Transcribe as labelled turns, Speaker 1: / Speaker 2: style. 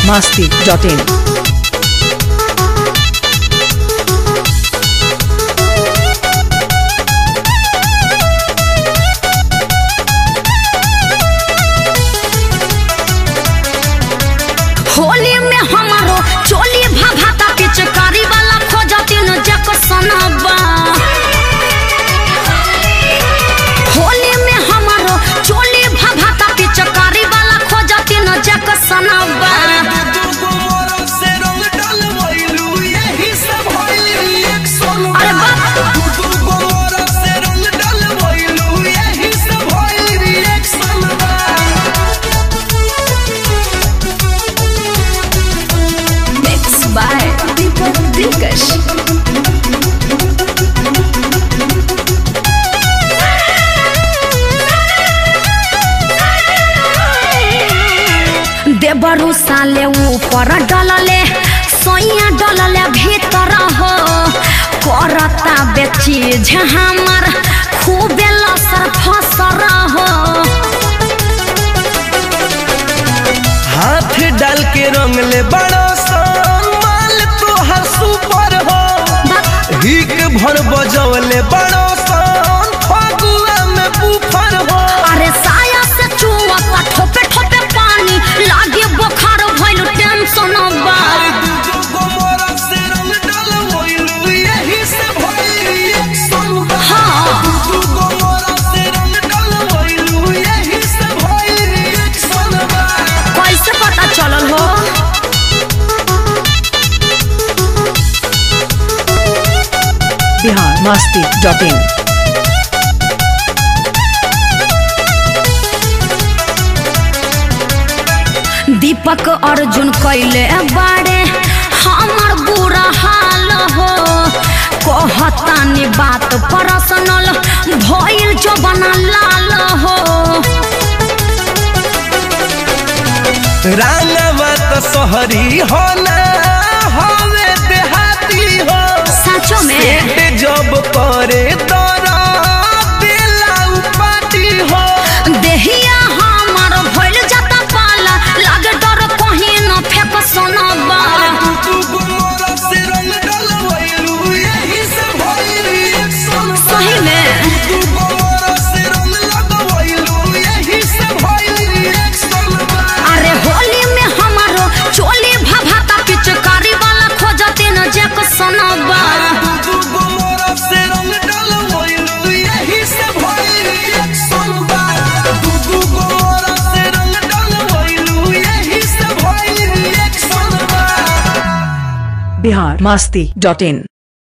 Speaker 1: masti.in.
Speaker 2: Holi में हमारो चोली भाभाता पिचकारी वाला खोजतिन जक सनबा होली में हमारो चोली भाभाता पिचकारी वाला खोजतिन जक सनबा अरे बाप मिक्स बाय दीपक दिलकश देबरू साले ऊपर डलले सोइया डलले भीतर हो करता बेचीज हमर खूबे लसर फसर हो
Speaker 3: हाथ डाल के रंग ले बड़ो सन माल तोहर सुपर हो हिक भर बजौले बड़ो सन फगुआ में बुफर हो
Speaker 2: अरे साया से चुवता ठोपे ठोपे पानी लागे बुखार भइल टेंशन बा हाँ कैसे पता चलल हो
Speaker 1: Bihar masti.in.
Speaker 2: दीपक अर्जुन कैले बाड़े हमर बुरा हाल हो कहतानी बात पर्सनल भइल जो बना लाल हो
Speaker 3: रांगवा तो शहरी हो ना हवे देहाती हो
Speaker 2: सचो में
Speaker 3: सेट जब करे तोरा बेला उपाटी हो
Speaker 2: देहिया हमर भइल जाता पाला लागे डर कहीं न फेंक सोनबा सही में अरे होली में हमारो चोली भभाता पिचकारी वाला खोजते न जक सोनबा
Speaker 1: Bihar masti.in.